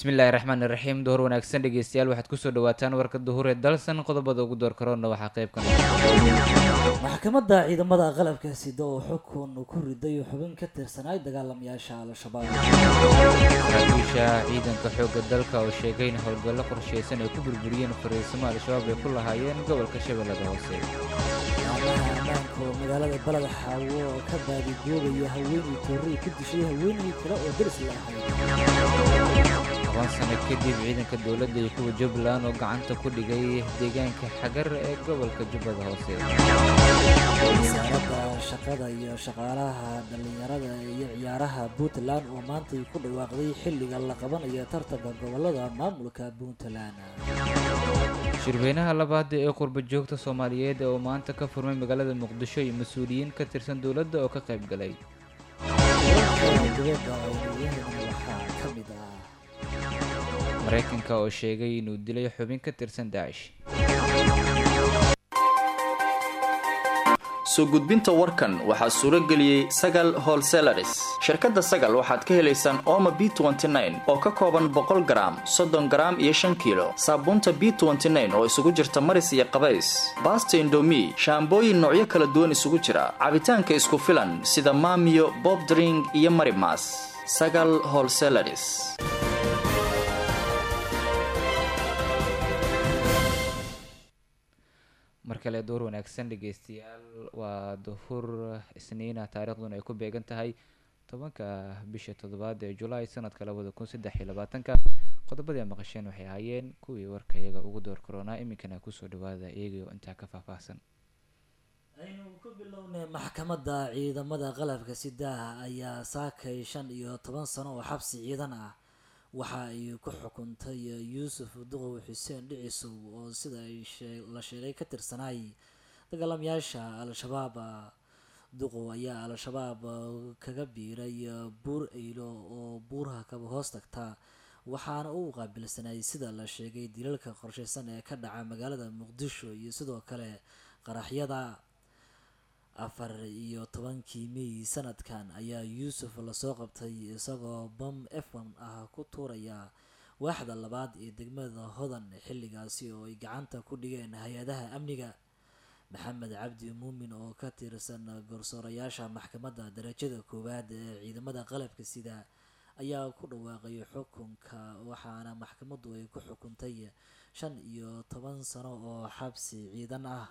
bismillaahi raxmaani raxiim duhur wanaagsan dhegeystayaal waxaad kusoo dhawaataan warka duhur ee dalsan qodobada ugu door karoona waxaa qeyb ka maxkamadda ciidamada qalabka sida oo xukun ku riday xubin ka tirsanay dagaalamayaasha al-shabaab saraakiisha ciidanka xoogga dalka oo sheegay in howlgallo qorsheysan ay ku burburiyeen fariisimo al-shabaab ay ku lahaayeen gobolka shabeellada hoose ciidamaha ammaanka oo magaalada baled xaawo oo ka baadigoobaya haweeney toorey ku dishay haweeney kale oo deris la ahayd toban sano kadib ciidanka dowladda iyo kuwa jubbaland oo gacanta ku dhigay deegaanka xagar ee gobolka jubbada hoose wasaaradda shaqada iyo shaqaalaha dhallinyarada iyo ciyaaraha puntland oo maantay ku dhawaaqday xilliga la qabanayo tartanka gobolada maamulka puntland shirweynaha labaad ee qurba joogta soomaaliyeed oo maanta ka furmay magaalada muqdisho iyo mas-uuliyiin ka tirsan dowladda oo ka qayb galay dibadda aynuyahan waxaa ka mid ah maraykanka oo sheegay inuu dilay xubin ka tirsan daacish soo gudbinta warkan waxaa suuro geliyey sagal holselaris shirkadda sagal waxaad ka helaysaan ooma b oo ka kooban boqol garaam soddon garaam iyo shan kiilo saabuunta b oo isugu jirta maris iyo qabays baasta indomi shaambooyin noocyo kala duwan isugu jira cabitaanka isku filan sida maamiyo bobdring iyo marimas sagal holselaris mar kale door wanaagsan dhegeystayaal waa duhur isniina taariikhduna ay ku beegan tahay tobanka bisha toddobaad ee julaay sanadka labada kun saddex iyo labaatanka qodobadii a maqasheen waxay ahaayeen kuwii warka iyaga ugu door karoonaa iminkana kusoo dhawaada iyagio intaa ka faahfaahsan aynu ku bilownay maxkamadda ciidamada qalabka sidaah ayaa saakay shan iyo toban sano oo xabsi ciidan ah waxa ay ku xukuntay yuusuf duqow xuseen dhicisow oo sida ay la sheegay ka tirsanay dagaalamayaasha al-shabaab duqow ayaa al-shabaab kaga biiray buur eylo oo buuraha kaba hoos tagta waxaana uu qaabilsanay sida la sheegay dilalka qorsheysan ee ka dhaca magaalada muqdisho iyo sidoo kale qaraxyada afar iyo tobankii mey sanadkan ayaa yuusuf lasoo qabtay isagoo bam efon ah ku tuuraya waaxda labaad ee degmada hodan xilligaasi oo ay gacanta ku dhigeen hay-adaha amniga maxamed cabdi muumin oo ka tirsan garsoorayaasha maxkamadda darajada koowaad ee ciidamada qalabka sida ayaa ku dhawaaqay xukunka waxaana maxkamaddu ay ku xukuntay shan iyo toban sano oo xabsi ciidan ah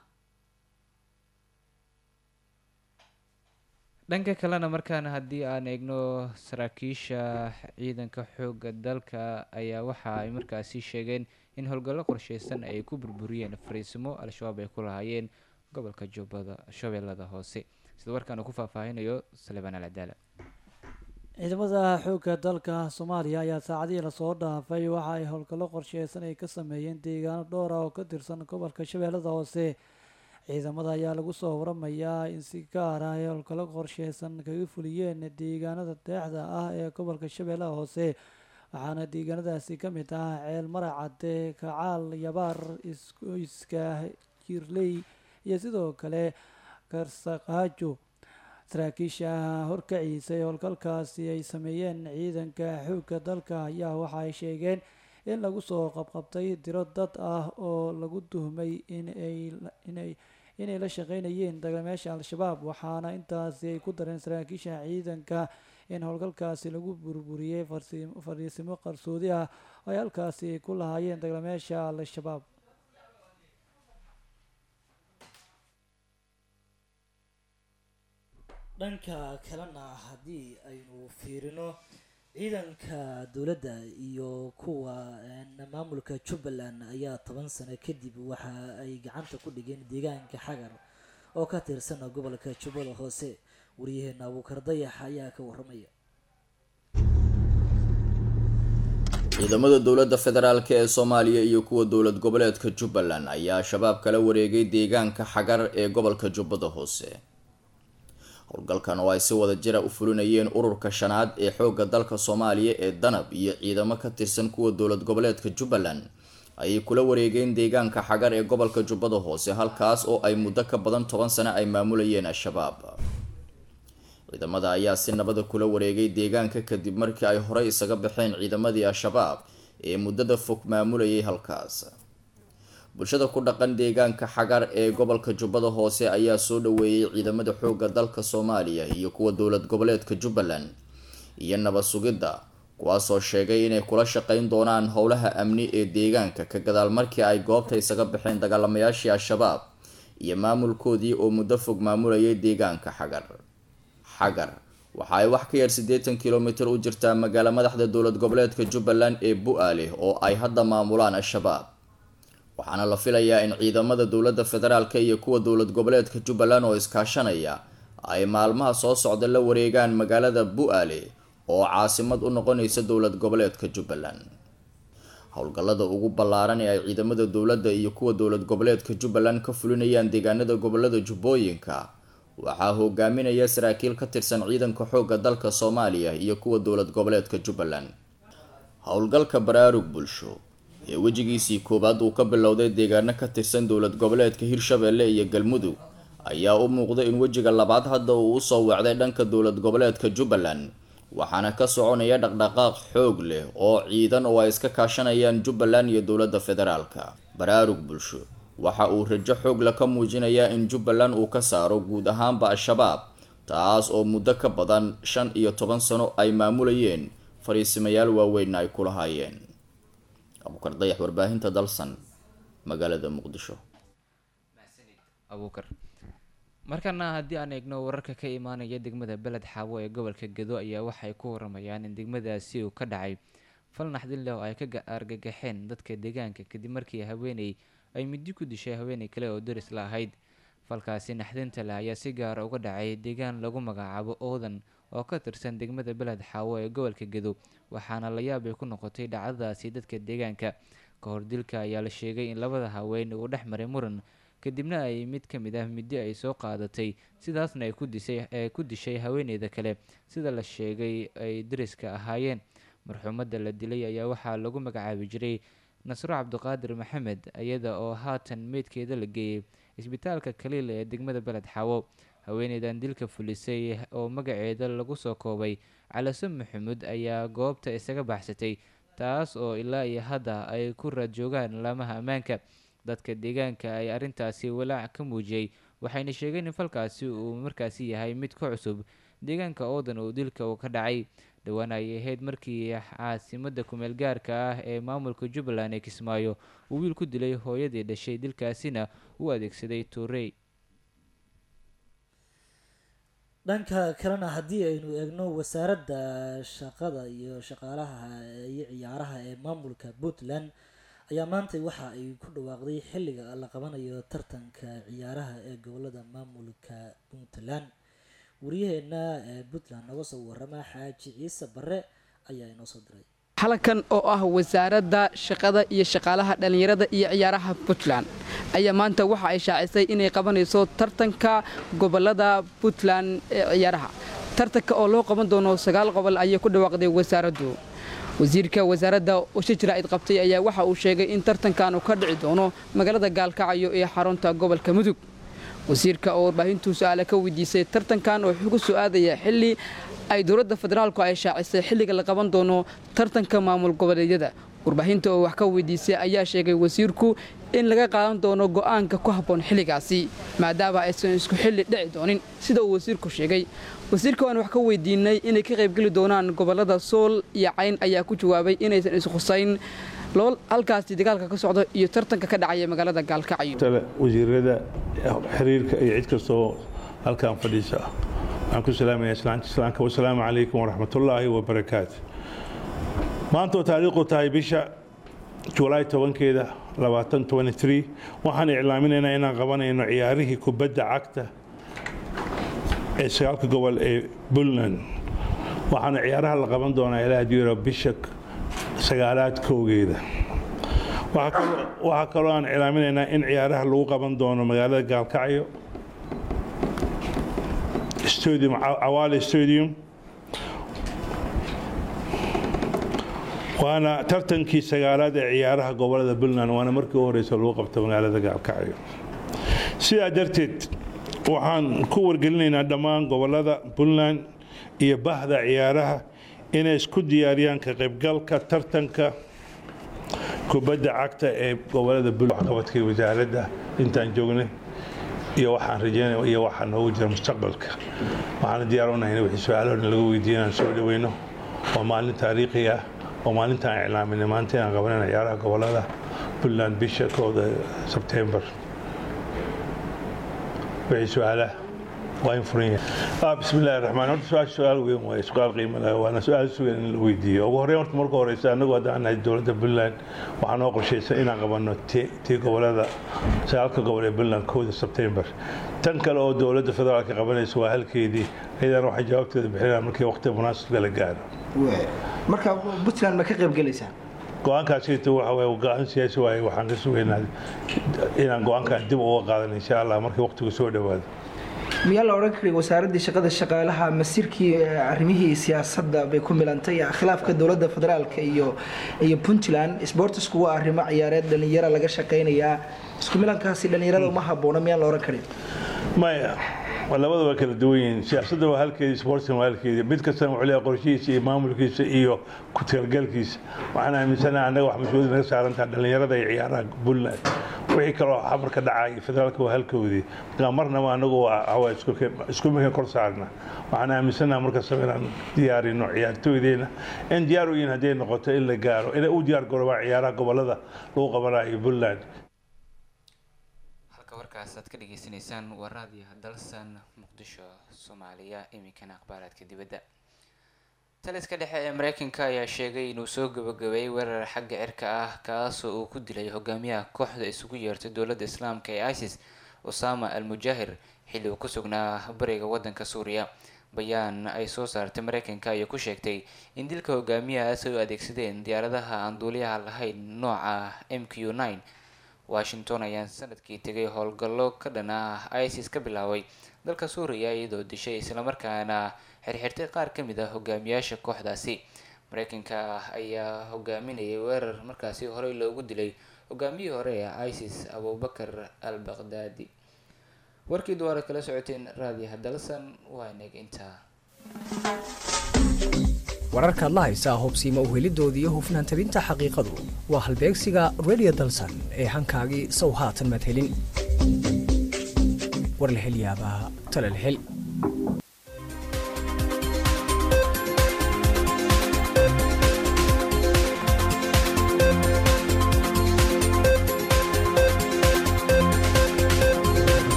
dhanka kalena markaana haddii aan eegno saraakiisha ciidanka xoogga dalka ayaa waxa ay markaasi sheegeen in howlgallo qorsheysan ay ku burburiyeen fariisimo al-shabaab ay ku lahaayeen gobolka jubbada shabeellada hoose sida warkaan uu ku faahfaahinayo salebaan alcadaala ciidamada xoogga dalka soomaaliya ayaa saacadihii lasoo dhaafay waxa ay howlgallo qorsheysan ay ka sameeyeen deegaano dhowr ah oo ka tirsan gobolka shabeellada hoose ciidamada ayaa lagu soo waramayaa in si gaar ah ay howlgallo qorsheysan kaga fuliyeen deegaanada deexda ah ee gobolka shabeellaha hoose waxaana deegaanadaasi ka mid ah ceel maracade kacaal yabaar iska jirley iyo sidoo kale karsaqaajo saraakiisha horkaciisa ee howlgalkaasi ay sameeyeen ciidanka xoogga dalka ayaa waxa ay sheegeen in lagu soo qabqabtay tiro dad ah oo lagu tuhmay inay inay la shaqeynayeen dagaalmeesha al-shabaab waxaana intaasi ay ku dareen saraakiisha ciidanka in howlgalkaasi lagu burburiyey fariisimo qarsoodi ah oo ay halkaasi ku lahaayeen dagaalmeesha al-shabaab dhanka kalena haddii aynu fiirino ciidanka dowladda iyo kuwa maamulka jubbaland ayaa toban sano kadib waxa ay gacanta ku dhigeen deegaanka xagar oo ka tirsan gobolka jubbada hoose waryaheena abuukar dayax ayaa ka waramaya ciidamada dowladda federaalk ee soomaaliya iyo kuwa dowlad goboleedka jubbaland ayaa shabaab kala wareegay deegaanka xagar ee gobolka jubbada hoose howlgalkan oo ay si wada jira u fulinayeen ururka shanaad ee xoogga dalka soomaaliya ee danab iyo ciidamo ka tirsan kuwa dowlad goboleedka jubbaland ayay kula wareegeen deegaanka xagar ee gobolka jubbada hoose halkaas oo ay muddo ka badan toban sano ay maamulayeen al-shabaab ciidamada ayaa si nabada kula wareegay deegaanka kadib markii ay horey isaga baxeen ciidamadii al-shabaab ee muddada fog maamulayay halkaas bulshada ku dhaqan deegaanka xagar ee gobolka jubbada hoose ayaa soo dhaweeyey ciidamada xoogga dalka soomaaliya iyo kuwa dowlad goboleedka jubbaland iyo nabad sugidda kuwaasoo sheegay inay kula shaqeyn doonaan howlaha amni ee deegaanka ka gadaal markii ay goobta isaga baxeen dagaalamayaashii al-shabaab iyo maamulkoodii oo muddo fog maamulayay deegaanka xagar xagar waxa ay wax ka yar siddeetan kilomitir u jirtaa magaalo madaxda dowlad goboleedka jubbaland ee bu-aale oo ay hadda maamulaan al-shabaab waxaana la filayaa in ciidamada dowladda federaalk iyo kuwa dowlad goboleedka jubbaland oo iskaashanaya ay maalmaha soo socda la wareegaan magaalada bu-aale oo caasimad u noqonaysa dowlad goboleedka jubbaland howlgallada ugu ballaaran ee ay ciidamada dowladda iyo kuwa dowlad goboleedka jubbaland ka fulinayaan deegaanada gobolada jubbooyinka waxaa hogaaminaya saraakiil ka tirsan ciidanka xoogga dalka soomaaliya iyo kuwa dowlad goboleedka jubbaland howlgalka baraarug bulsho ee wejigiisii koowaad uu ka bilowday deegaano ka tirsan dowlad goboleedka hirshabeelle iyo galmudug ayaa u muuqda in wejiga labaad hadda uu usoo wacday dhanka dowlad goboleedka jubbaland waxaana ka soconaya dhaqdhaqaaq xoog leh oo ciidan oo ay iska kaashanayaan jubbaland iyo dowladda federaalka baraarug bulsho waxa uu rajo xoog la ka muujinayaa in jubbaland uu ka saaro guud ahaanba al-shabaab taas oo muddo ka badan shan iyo toban sano ay maamulayeen fariisimayaal waaweynna ay ku lahaayeen abuukar dayax warbaahinta dalsan magaalada muqdisho abuukar markana haddii aan eegno wararka ka imaanaya degmada beled xaawo ee gobolka gedo ayaa waxay ku waramayaan in degmadaasi uu ka dhacay fal naxdin leh oo ay ka argagaxeen dadka deegaanka kadib markii haweeney ay midi ku dishay haweeney kale oo daris la ahayd falkaasi naxdinta leh ayaa si gaara uga dhacay deegaan lagu magacaabo oodan oo ka tirsan degmada beled xaawo ee gobolka gedo waxaana la yaab ay ku noqotay dhacdadaasi dadka deegaanka ka hor dilka ayaa la sheegay in labada haween uu dhex maray muran kadibna ay mid ka mid ah midi ay soo qaadatay sidaasna ay ku disay ee ku dishay haweeneyda kale sida la sheegay ay dariska ahaayeen marxuumadda la dilay ayaa waxaa lagu magacaabi jiray nasro cabdiqaadir maxamed iyada oo haatan meydkeeda la geeyey isbitaalka kaliil ee degmada beled xaawo haweeneydan dilka fulisay oo magaceeda lagu soo koobay calase maxamuud ayaa goobta isaga baxsatay taas oo ilaa iyo hadda ay ku raad joogaan laamaha ammaanka dadka deegaanka ay arrintaasi walaac ka muujiyey waxayna sheegeen in falkaasi uu markaasi yahay mid ka cusub deegaanka oodan oo dilka uu ka dhacay dhowaan ay ahayd markii caasimada kumeel gaarka ah ee maamulka jubbaland ee kismaayo uu wiil ku dilay hooyadii dhashay dilkaasina u adeegsaday tuurey dhanka kalena haddii aynu eegno wasaaradda shaqada iyo shaqaalaha iyo ciyaaraha ee maamulka puntland ayaa maanta waxa ay ku dhawaaqday xilliga la qabanayo tartanka ciyaaraha ee gobolada maamulka puntland wariyaheena ee puntland noga soo warama xaaji ciise bare ayaa inoo soo diray xalankan oo ah wasaaradda shaqada iyo shaqaalaha dhallinyarada iyo ciyaaraha puntland ayaa maanta waxa ay shaacisay inay qabanayso tartanka gobolada puntland ee ciyaaraha tartanka oo loo qaban doono sagaal qobol ayay ku dhawaaqday wasaaraddu wasiirka wasaaradda usha jaraa'id qabtay ayaa waxa uu sheegay in tartankan uu ka dhici doono magaalada gaalkacyo ee xarunta gobolka mudug wasiirka oo warbaahintuu su-aale ka weydiisay tartankan oo wuxuu ku soo aadaya xilli ay dowladda federaalku ay shaacisay xilliga la qaban doono tartanka maamul goboleedyada warbaahinta oo wax ka weydiisay ayaa sheegay wasiirku in laga qaadan doono go'aanka ku habboon xilligaasi maadaama aysan isku xilli dhici doonin sida uu wasiirku sheegay wasiirka waan wax ka weydiinay inay ka qaybgeli doonaan gobolada sool iyo cayn ayaa ku jawaabay inaysan ishusayn lool halkaasi dagaalka ka socdo iyo tartanka ka dhacaya magaalada gaalkacyo wasiirada xiriirka iyo cid kastoo halkan fadhiisa waxaan ku salaamaya islaamka wasalaamu calaykum waraxmatullaahi wabarakaatu maanta oo taariikhu tahay bisha julaay tobankeeda labaatan tobani three waxaan iclaaminaynaa inaan qabanayno ciyaarihii kubadda cagta ee sagaalka gobol ee puntland waxaana ciyaaraha la qaban doonaa ilaa diiro bisha sagaalaad kowgeeda waxaa kaloo aan iclaaminaynaa in ciyaaraha lagu qaban doono magaalada gaalkacyo stadium cawaale stadium waana tartankii sagaalaad ee ciyaaraha gobolada puntland waana markii u horeysa lagu qabto magaalada gaalkacyo sidaa darteed waxaan ku wargelinaynaa dhammaan gobolada puntland iyo bahda ciyaaraha inay isku diyaariyaan ka qaybgalka tartanka kubadda cagta ee gobolada bul waxqabadka wasaaradda intaan joognay iyo waxaan rajeynaya iyo waxaa noogu jira mustaqbalka waxaana diyaar unahay in wixii su-aalahoodna laga weydiiya inaan soo dhaweyno waa maalin taariikhi ah oo maalintaan iclaaminay maanta inaan qabanan ciyaaraha gobolada puntland bisha kooda sebtembar wixii su-aalaha waa in furan yahay bismi illaahi raxmaan horta su-aasha su-aal weyn waaye su-aal qiimo leh waana su-aal sugan in la weydiiyo ugu horreyn horta marka horeysa annagu haddaan nahay dowladda puntland waxaa noo qorshaysan inaan qabanno tii gobolada sagaalka gobol ee puntland kooda sebtembar tan kale oo dowladda federaalka qabanaysa waa halkeedii ayadana waxay jawaabteeda bixinayaan markii waqti munaasibka la gaaro marka puntland ma ka qayb gelaysaa go-aankaasita waxa waye go-aan siyaasi waaye waxaan ka sugaynaa inaan go-aankan dib uga qaadan insha allah markii waqtigu soo dhowaado miyaa la odhan karay wasaaraddii shaqada shaqaalaha masiirkii arrimihii siyaasadda bay ku milantay khilaafka dowladda federaalka iyo iyo puntland sportisku waa arrimo ciyaareed dhallinyaro laga shaqaynayaa isku milankaasi dhallinyarada uma habboona miyaan la odhan karin maya labada waa kala duwan yihiin siyaasadda waa halkeedii sportskan waa halkeedii mid kastana wuxuu leeyahay qorshihiisa iyo maamulkiisa iyo ku talgalkiisa waxaan aaminsanaha annaga wax mas-uuliyad naga saarantaha dhallinyarada iyo ciyaaraha puntland wixii kaloo xamarka dhacaya federaalka waa halkoodii marka marnaba anagu waa isku mikan kor saarna waxaan aaminsanaha markastaba inaan diyaarino ciyaartooydeenna in diyaar u yihiin hadday noqoto in la gaaro inay u diyaar garoobaan ciyaaraha gobolada lagu qabanayo puntland halka warkaas aad ka dhageysanaysaan waa raadiyaha dalsan muqdisho soomaaliya iminkana akhbaaraadka dibadda taliska dhexe ee mareykanka ayaa sheegay inuu soo gabagabeeyey weerar xagga cirka ah kaasoo uu ku dilay hogaamiyaha kooxda isugu yeertay dowladda islaamka ee isis osama al mujaahir xilli uu ku sugnaa bariga wadanka suuriya bayaan ay soo saartay mareykanka ayaa ku sheegtay in dilka hogaamiyahaas ay u adeegsadeen diyaaradaha aan duuliyaha lahayn nooca m q nine washington ayaa sanadkii tegay howlgallo ka dhan ah isis ka bilaabay dalka suuriya iyadoo dishay islamarkaana xirxirtay qaar ka mid ah hogaamiyaasha kooxdaasi mareykanka ayaa hogaaminayay weerar markaasi horey loogu dilay hogaamiyihii hore ee isis abubakar al baqdaadi warkii duwaara kala socoteen raadiyaha dalsan waa inag intaa wararkaad la haysaa hubsiima uhelidoodii iyo hufnaan tabinta xaqiiqadu waa halbeegsiga radio dalsan ee hankaagii sow haatan maad helin war la hel yaabaa tala la hel